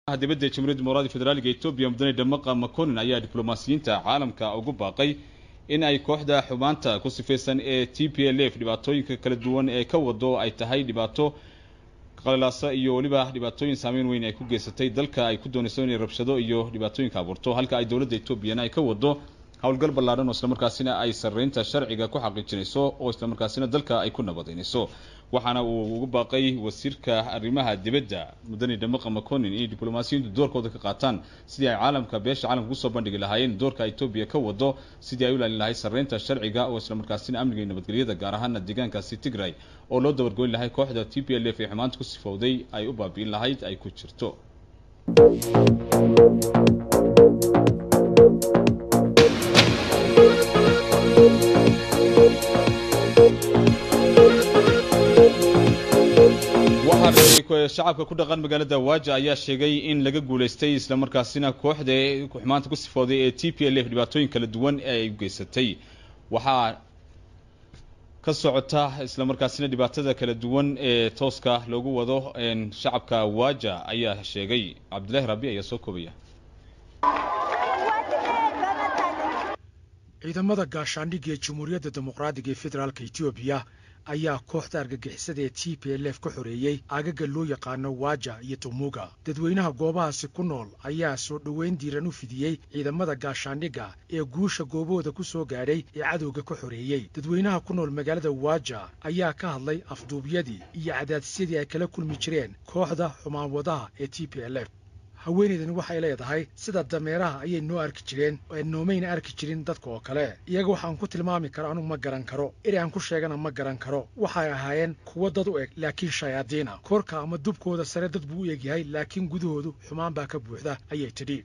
dibadda jamhuuriyadda dimuqraadiga federaaliga etoobiya mudane dhamaqa maconin ayaa diblomaasiyiinta caalamka ugu baaqay in ay kooxda xumaanta ku sifaysan ee t p l f dhibaatooyinka kala duwan ee ka wado ay tahay dhibaato qalilaasa iyo weliba dhibaatooyin saameyn weyn ay ku geysatay dalka ay ku doonayso inay rabshado iyo dhibaatooyinka abuurto halka ay dowladda etoobiyana ay ka wado howlgal ballaadhan oo islamarkaasina ay sarreynta sharciga ku xaqiijinayso oo islamarkaasina dalka ay ku nabadaynayso waxaana uu ugu baaqay wasiirka arrimaha dibadda mudane dhamaqa maconin inay diblomaasiyiintu doorkooda ka qaataan sidii ay caalamka beesha caalamka kusoo bandhigi lahaayeen doorka etoobiya ka wado sidii ay u ilaalin lahayd sarreynta sharciga oo islamarkaasina amniga iyo nabadgelyada gaar ahaana deegaankaasi tigray oo loo dabargoyn lahay kooxda t p l f ee xumaanta ku sifowday ay u baabi'in lahayd ay ku jirto shacabka ku dhaqan magaalada waaja ayaa sheegay in laga guulaystay islamarkaasina kooxda xumaanta ku sifooday ee t p l f dhibaatooyin kala duwan ee ay u geysatay waxaa ka socota islamarkaasina dhibaatada kala duwan ee tooska loogu wado shacabka waaja ayaa sheegay cabdillahi rabi ayaa soo koobaya ciidamada gaashaandhigga ee jamhuuriyadda dimuqraadiga ee federaalka etoobiya ayaa kooxda argagixisada ee t p l f ka xoreeyey agaga loo yaqaano waaja iyo tumuga dadweynaha goobahaasi ku nool ayaa soo dhoweyn diiran u fidiyey ciidamada gaashaandhigga ee guusha goobahooda ku soo gaadhay ee cadowga ka xoreeyey dadweynaha ku nool magaalada waaja ayaa ka hadlay afduubyadii iyo cadaadisyadii ay kala kulmi jireen kooxda xumaanwadaha ee t p l f haweenaydani waxay leedahay sida dameeraha ayay noo arki jireen ee noomayna arki jirin dadka oo kale iyaga waxaan ku tilmaami karo anugu ma garan karo eri aan ku sheegana ma garan karo waxay ahaayeen kuwo dad u eg laakiin shayaadiina korka ama dubkooda sare dad buu u egyahay laakiin gudahoodu xumaan baa ka buuxda ayay tidhi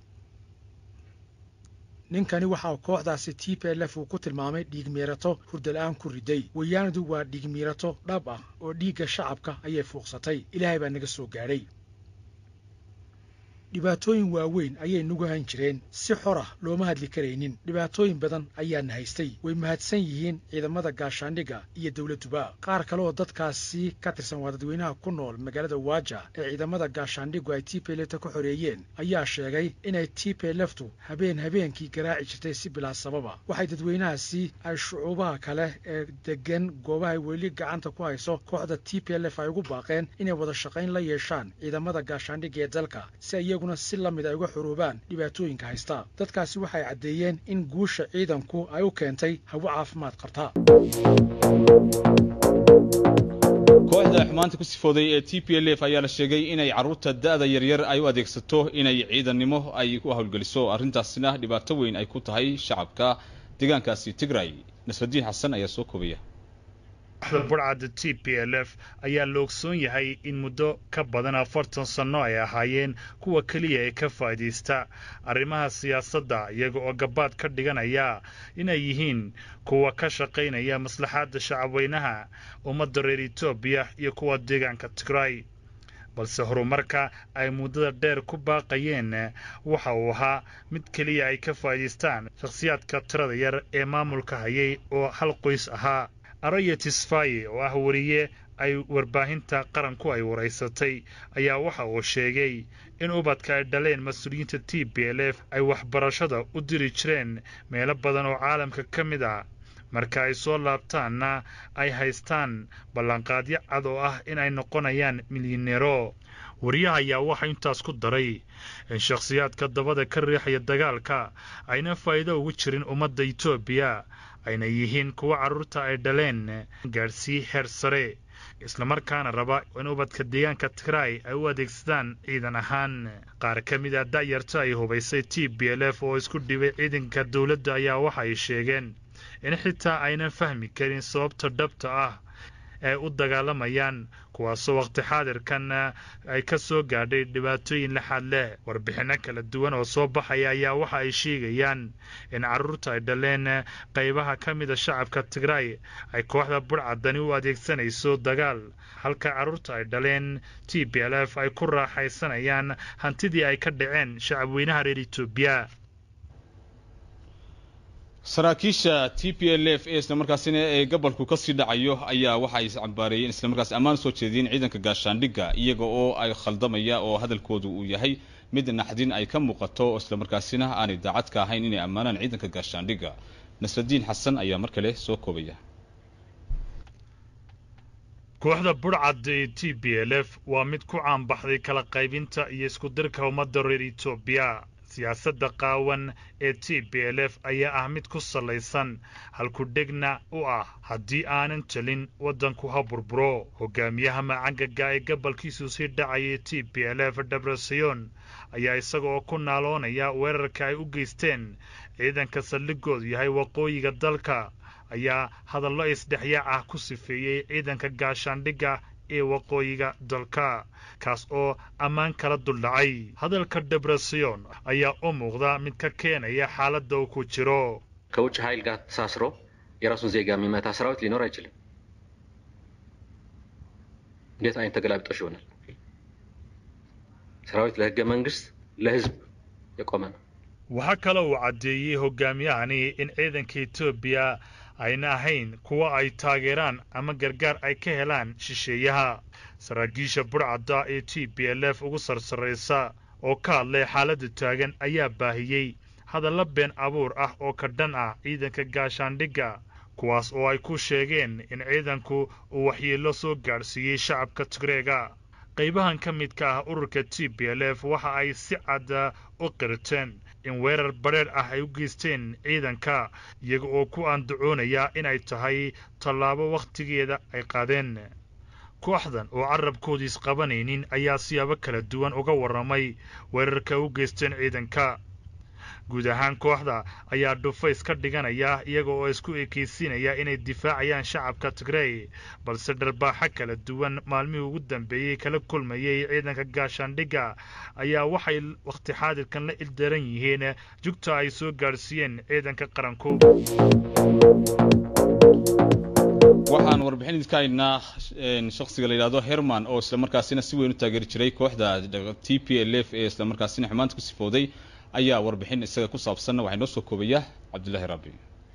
ninkani waxaa kooxdaasi t p l f uu ku tilmaamay dhiigmiirato hurdala-aan ku riday wayaanadu waa dhiigmiirato dhab ah oo dhiigga shacabka ayay fuuqsatay ilaahay baa naga soo gaadhay dhibaatooyin waaweyn ayay nagu han jireen si xor ah looma hadli karaynin dhibaatooyin badan ayaana haystay way mahadsan yihiin ciidamada gaashaandhigga iyo dowladduba qaar kale oo dadkaasi ka tirsan waa dadweynaha ku nool magaalada waaja ee ciidamada gaashaandhiggu ay t p lfta ka xoreeyeen ayaa sheegay inay t p lftu habeen habeenkii garaaci jirtay si bilaa sababa waxay dadweynahaasi ay shucuubaha kale ee degan goobahay weli gacanta ku hayso kooxda t p l f ay ugu baaqeen inay wada shaqayn la yeeshaan ciidamada gaashaandhigga ee dalka si iyaguna si la mid ay uga xuruubaan dhibaatooyinka haysta dadkaasi waxay caddeeyeen in guusha ciidanku ay u keentay hawo caafimaad qabta kooxda xumaanta ku sifooday ee t p l f ayaa la sheegay inay carruurta da-da yaryar ay u adeegsato inay ciidannimo ay u howlgeliso arrintaasina dhibaato weyn ay ku tahay shacabka deegaankaasi tigray nasradiin xasan ayaa soo koobaya burcadda t p l f ayaa la ogsoon yahay in muddo ka badan afartan sanno ay ahaayeen kuwa keliya ee ka faa'iidaysta arrimaha siyaasadda iyaga oo gabaad ka dhiganaya inay yihiin kuwa ka shaqaynaya maslaxaadda shacabweynaha ummadda reer etoobiya iyo kuwa deegaanka tigray balse horumarka ay muddada dheer ku baaqayeen waxa uu ahaa mid keliya ay ka faa'iidaystaan shakhsiyaadka tirada yar ee maamulka hayay oo hal qoys ahaa araya tisfaye oo ah wariye ay warbaahinta qaranku ay waraysatay ayaa waxa uu sheegay in ubadka ay dhaleen mas-uuliyiinta t b l f ay waxbarashada u diri jireen meelo badan oo caalamka ka mid ah marka ay soo laabtaanna ay haystaan ballanqaadyo cad oo ah in ay noqonayaan milyaneero wariyaha ayaa waxaa intaas ku daray in shakhsiyaadka dabada ka riixaya dagaalka ayna faa'iido ugu jirin ummadda etoobiya ayna yihiin kuwa carruurta ay dhaleen gaadhsii heer sare islamarkaana raba in ubadka deegaanka tigray ay u adeegsadaan ciidan ahaan qaar ka mid a da'yarta ay hubaysay t b l f oo isku dhibay ciidanka dowladda ayaa waxa ay sheegeen in xitaa aynan fahmi karin sababta dhabta ah ee u dagaalamayaan kuwaasoo waqti xaadirkan ay ka soo gaadhay dhibaatooyin laxaad leh warbixinno kala duwan oo soo baxaya ayaa waxa ay sheegayaan in carruurta ay dhaleen qaybaha ka mida shacabka tigray ay kooxda burcadani u adeegsanayso dagaal halka carruurta ay dhaleen t b l f ay ku raaxaysanayaan hantidii ay ka dhaceen shacabweynaha reer etoobiya saraakiisha t p l f ee islamarkaasina ee gobolku kasii dhacayo ayaa waxa ay cambaareeyeen islamarkaas ammaan soo jeediyeen ciidanka gaashaandhigga iyaga oo ay khaldamaya oo hadalkoodu uu yahay mid naxdin ay ka muuqato oo islamarkaasina aanay daacad ka ahayn inay ammaanaan ciidanka gaashaandhigga nasradiin xasan ayaa mar kale soo koobaya kooxda budhcadda ee t b l f waa mid ku caanbaxday kala qaybinta iyo iskudirka ummadda reer etoobiya siyaasadda qaawan ee t b l f ayaa ah mid ku sallaysan halkudhegna u ah haddii aanan telin waddanku ha burburo hogaamiyaha macangaga ee gobolkiisu sii dhacayay t b l f debresayon ayaa isaga oo ku naaloonaya weerarka ay u geysteen ciidanka saldhigoodu yahay waqooyiga dalka ayaa hadallo isdhexyaac ah ku sifeeyey ciidanka gaashaandhigga ee waqooyiga dalka kaas oo ammaan kala duldhacay hadalka debresayon ayaa u muuqda mid ka keenaya xaaladda uu ku jiro ከውጭ ኃይል ጋር ተሳስሮ የራሱን ዜጋ የሚመታ ሰራዊት ሊኖር አይችልም። እንዴት አይነት ተገላቢጦሽ ይሆናል? ሰራዊት ለህገ መንግስት ለህዝብ የቆመ ነው። waxaa kale uu caddeeyey hogaamiyahani in ciidanka etoobiya ayna ahayn kuwa ay taageeraan ama gargaar ay ka helaan shisheeyaha saraakiisha budhcadda ee t b l f ugu sarsarraysa oo ka hadlay xaaladda taagan ayaa baahiyey hadalla been abuur ah oo ka dhan ah ciidanka gaashaandhigga kuwaas oo ay ku sheegeen in ciidanku uu waxyeello soo gaadhsiiyey shacabka tigreega qaybahan ka midka ah ururka t b l f waxa ay si cadda u qirteen in weerar badheedh ah ay u geysteen ciidanka iyaga oo ku andacoonaya inay tahay tallaabo wakhtigeeda ay qaadeen kooxdan oo carabkooda isqabanaynin ayaa siyaabo kala duwan uga warramay weerarka u geysteen ciidanka guud ahaan kooxda ayaa dhufays ka dhiganaya iyaga oo isku ekaysiinaya inay difaacayaan shacabka tigrey balse dharbaaxo kala duwan maalmihii ugu dambeeyey kala kulmayay ciidanka gaashaandhigga ayaa waxay wakhti xaadirkan la ildaran yihiin jugta ay soo gaadhsiiyeen ciidanka qaranku waxaan warbixin idinka haynaa shakhsiga la yidhahdo herman oo islamarkaasina si weyn u taageeri jiray kooxda t p l f ee islamarkaasina xumaanta ku sifooday ayaa warbixin isaga ku saabsanna waxaa inoo soo koobaya cabdullaahi rabbi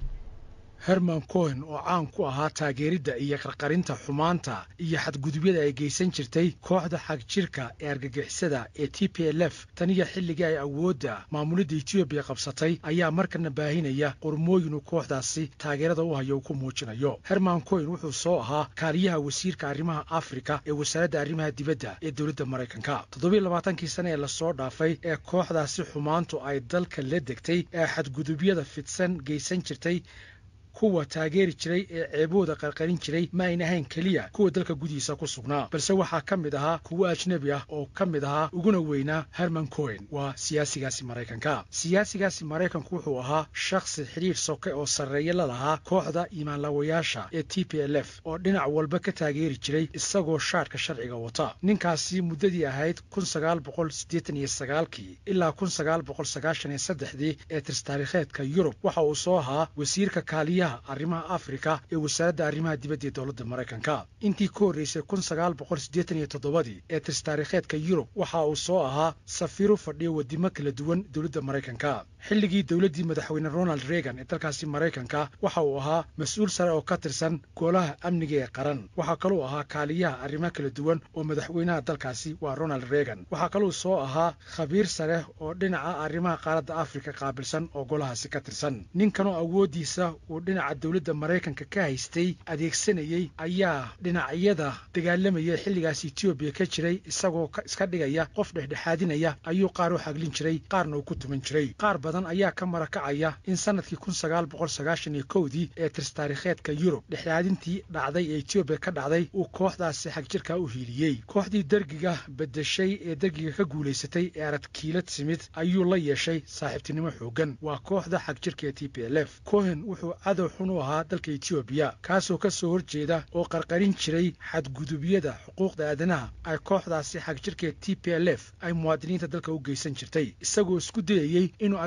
herman cohen oo caan ku ahaa taageeridda iyo qarqarinta xumaanta iyo xadgudubyada ay geysan jirtay kooxda xagjirka ee argagixisada ee t p l f taniyo xilligii ay awoodda maamulidda etoobiya qabsatay ayaa markana baahinaya qormooyin uu kooxdaasi taageerada u hayo uu ku muujinayo herman cohen wuxuu soo ahaa kaaliyaha wasiirka arrimaha afrika ee wasaaradda arrimaha dibadda ee dowladda maraykanka toddobiiy labaatankii sane ee lasoo dhaafay ee kooxdaasi xumaantu ay dalka la degtay ee xadgudubyada fidsan geysan jirtay kuwa taageeri jiray ee ceebooda qarqarin jiray ma ayn ahayn keliya kuwa dalka gudihiisa ku sugnaa balse waxaa ka mid ahaa kuwo ajnebi ah oo ka mid ahaa uguna weynaa herman cohen waa siyaasigaasi maraykanka siyaasigaasi maraykanku wuxuu ahaa shakhsi xidhiidh soke oo sarreeya la lahaa kooxda imaanlawayaasha ee t p l f oo dhinac walba ka taageeri jiray isagoo shaadhka sharciga wata ninkaasi muddadii ahayd kun sagaal boqol siddeetan iyo sagaalkii ilaa kun sagaal boqol sagaashan iyo saddexdii ee tirstaariikheedka yurub waxa uu soo ahaa wasiirka kaaliyaha arrimaha afrika ee wasaaradda arrimaha dibadda ee dowladda maraykanka intii ka horreysay kun sagaal boqol siddeetan iyo toddobadii ee tirstaariikheedka yurub waxa uu soo ahaa safiiru fadhiyo wadimo kala duwan dowladda maraykanka xilligii dowladdii madaxweyne ronald reagan ee dalkaasi maraykanka waxa uu ahaa mas-uul sare oo ka tirsan golaha amniga ee qaran waxaa kaluu ahaa kaaliyaha arrimaha kala duwan oo madaxweynaha dalkaasi waa ronald reagan waxaa kaluu soo ahaa khabiir sare oo dhinaca arrimaha qaaradda afrika qaabilsan oo golahaasi ka tirsan ninkanoo awooddiisa uu dhinaca dowladda maraykanka ka haystay adeegsanayey ayaa dhinacyada dagaalamaya xilligaas etoobiya ka jiray isagoo iska dhigaya qof dhexdhexaadinaya ayuu qaar u xaglin jiray qaarna uu ku tuman jiray qaar badan ayaa ka marakacaya in sanadkii kun sagaal boqol sagaashan iyo kowdii ee tirstaariikheedka yurub dhexdhexaadintii dhacday ee etoobiya ka dhacday uu kooxdaasi xagjirka u hiiliyey kooxdii dergiga bedeshay ee dergiga ka guulaysatay ee aradkiilad simid ayuu la yeeshay saaxiibtinimo xoogan waa kooxda xagjirka ee t p l f cohen wuxuu cadow xun u ahaa dalka etoobiya kaasoo ka soo horjeeda oo qarqarin jiray xadgudubyada xuquuqda aadanaha ay kooxdaasi xagjirka ee t p l f ay muwaadiniinta dalka u geysan jirtay isagoo isku dayayey inuu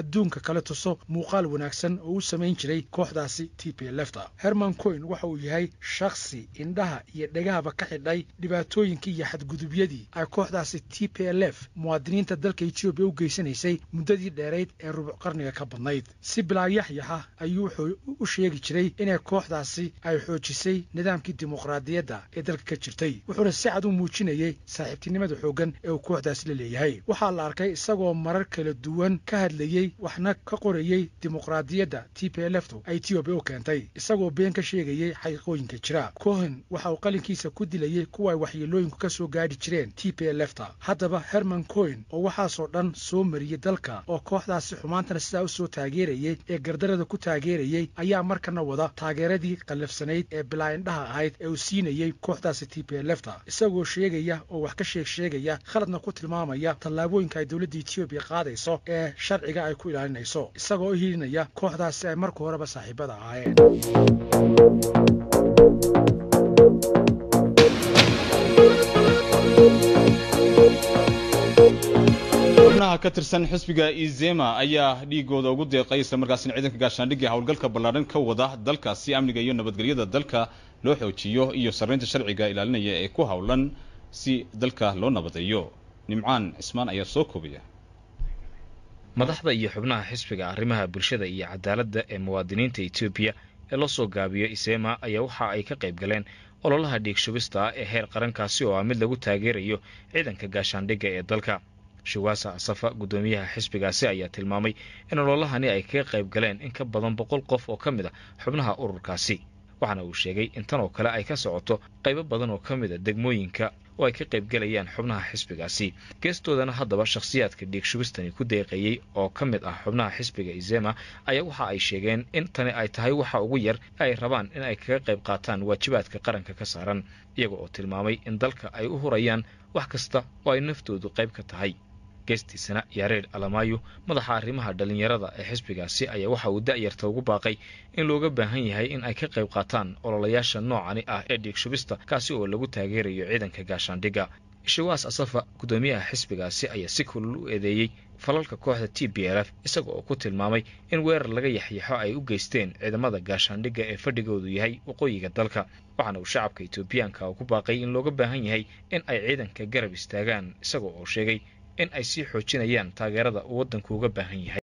adduunka kale tuso muuqaal wanaagsan oo u samayn jiray kooxdaasi t p lefta herman coin waxa uu yahay shakhsi indhaha iyo dhegahaba ka xidhay dhibaatooyinkii iyo xadgudubyadii ay kooxdaasi t p l f muwaadiniinta dalka etoobiya u geysanaysay muddadii dheerayd ee rubuc qarniga ka badnayd si bilaayaxyaxa ayuu wuxuu u sheegi jiray inay kooxdaasi ay xoojisay nidaamkii dimuqraadiyadda ee dalka ka jirtay wuxuuna si cad u muujinayay saaxiibtinimada xooggan ee uu kooxdaasi la leeyahay waxaa la arkay isagoo marar kala duwan ka hadlayey waxna ka qorayey dimuqraadiyadda t p lftu ay etoobiya u keentay isagoo been ka sheegayey xaqiiqooyinka jira cohen waxa uu qalinkiisa ku dilayey kuwa ay waxyeelooyinku ka soo gaadhi jireen t p lfta haddaba herman cohen oo waxaasoo dhan soo mariyey dalka oo kooxdaasi xumaantana sidaa u soo taageerayey ee gardarada ku taageerayey ayaa markana wada taageeradii qallafsanayd ee bilaa-indhaha ahayd ee uu siinayey kooxdaasi t p lfta isagoo sheegaya oo wax ka sheeg sheegaya khaladna ku tilmaamaya tallaabooyinka ay dowladda etoobiya qaadayso ee sharciga ay ku ilaalinayso isagoo u hilinaya kooxdaasi ay marka horeba saaxiibada ahaayeen xubnaha ka tirsan xisbiga izema ayaa dhiigooda ugu deeqay islamarkaasina ciidanka gaashaandhigga howlgalka ballaadhan ka wada dalka si amniga iyo nabadgelyada dalka loo xoojiyo iyo sarreynta sharciga ilaalinaya ee ku howlan si dalka loo nabadeeyo nimcaan cismaan ayaa soo koobaya madaxda iyo xubnaha xisbiga arrimaha bulshada iyo cadaaladda ee muwaadiniinta etoobiya ee loo soo gaabiyo isema ayaa waxa ay ka qayb galeen ololaha dhiig shubista ah ee heer qarankaasi oo ah mid lagu taageerayo ciidanka gaashaandhigga ee dalka shuwaasa asafa guddoomiyaha xisbigaasi ayaa tilmaamay in ololahani ay kaga qayb galeen in ka badan boqol qof oo ka mid a xubnaha ururkaasi waxaana uu sheegay in tan oo kale ay ka socoto qaybo badan oo ka mid a degmooyinka oo ay ka qaybgelayaan xubnaha xisbigaasi geestoodana haddaba shakhsiyaadka dhiig shubistani ku deeqeeyey oo ka mid ah xubnaha xisbiga izema ayaa waxa ay sheegeen in tani ay tahay waxa ugu yar ay rabaan in ay kaga qayb qaataan waajibaadka qaranka ka saaran iyaga oo tilmaamay in dalka ay u hurayaan wax kasta oo ay naftoodu qayb ka tahay geestiisana yareer alamaayo madaxa arrimaha dhallinyarada ee xisbigaasi ayaa waxa uu da'yarta ugu baaqay in looga baahan yahay in ay ka qayb qaataan ololayaasha noocani ah ee dhiig shubista kaasi oo lagu taageerayo ciidanka gaashaandhigga shawaas asafa guddoomiyaha xisbigaasi ayaa si kulul u eedeeyey falalka kooxda t b l f isaga oo ku tilmaamay in weerar laga yaxyaxo ay u geysteen ciidamada gaashaandhigga ee fadhigoodu yahay waqooyiga dalka waxaana uu shacabka etoobiyaanka ku baaqay in looga baahan yahay in ay ciidanka garab istaagaan isaga oo sheegay in ay sii xoojinayaan taageerada uu waddanku uga baahan yahay